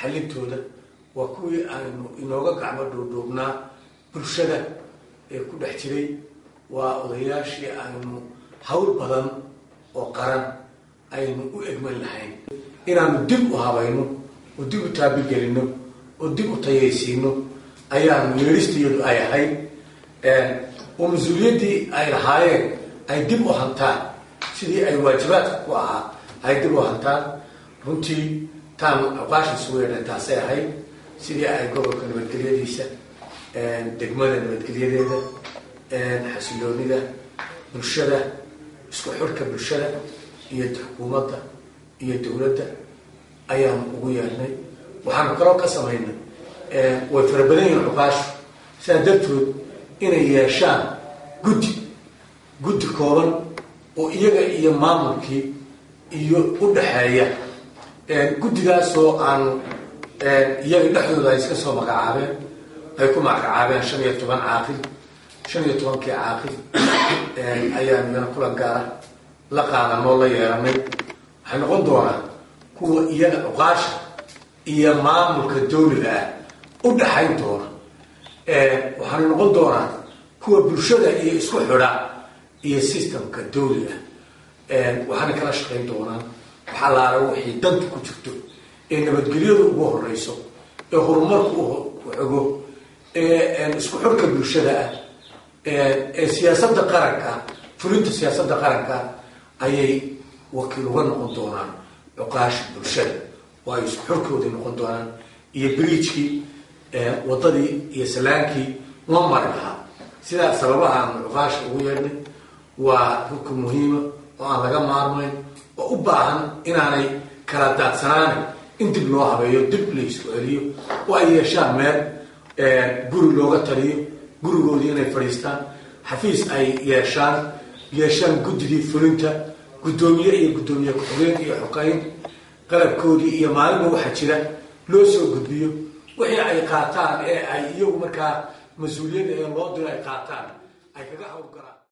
xalintooda waa kuwii aynu inooga gacmo dhuudhuubnaa bulshada ee ku dhex jiray waa odayaashii aynu hawl badan oo qaran aynu u egman lahayn inaanu dib u habayno oo dib u taabigelino oo dib u tayaysiino ayaanu yeedhistayadu ay ahayd oo mas-uuliyaddii ay lahaayeen ay dib u hantaan sidii ay waajibaadka ku ahaa ay dib u hantaan runtii taanu cuqaasha isugu yeedhan taasay ahayd sidii ay gobolka nabadgelyadiisa degmada nabadgelyadeeda xasiloonida bulshada isku xirka bulshada iyo xukuumadda iyo dowladda ayaanu ugu yeernay waxaanu kaloo ka samaynay way fara badan yihiin cuqaashu sidaa dartood inay yeeshaan guddi guddi kooban oo iyaga iyo maamulkii iyo u dhaxeeya guddigaasoo aanu iyaga dhexdooda ay iska soo magacaabeen ay ku magacaabeen shan iyo toban caaqil shan iyo tobankii caaqil ayaanu iyana kulan gaara la qaadanoo la yeelanay waxay noqon doonaa kuwa iyaga cuqaasha iyo maamulka dawliga ah u dhaxayn doona waxaana noqon doonaa kuwa bulshada iyo isku xidha iyo systemka dawliga waxaana kala shaqayn doonaan waxaa laala wixii danta ku jirto ee nabadgelyadu ugu horeyso ee horumarku u xogo ee isku xirka bulshada ah ee siyaasadda qaranka fulinta siyaasadda qaranka ayay wakiil uga noqon doonaan cuqaasha bulshada oo ay isku xirkoodii noqon doonaan iyo bridgkii wadadii iyo salaankii loo mari lahaa sidaa sababahaanu cuqaasha ugu yeedhnay waa rukun muhiima oo aan laga maarmayn oo u baahan inaanay kala daadsanaana in dib loo habeeyo dib la isku celiyo oo ay yeeshaan meel guri looga taliyo gurigoodii inay fadhiistaan xafiis ay yeeshaan yeeshaan guddigii fulinta guddoomiye iyo guddoomiye ku-xigeen iyo xoqayn qalabkoodii iyo maalinba waxaa jira loo soo gudbiyo wixii ay qaataan ee ay iyagu markaa mas-uuliyadda ee loo diro ay qaataan ay kaga hawlgalaan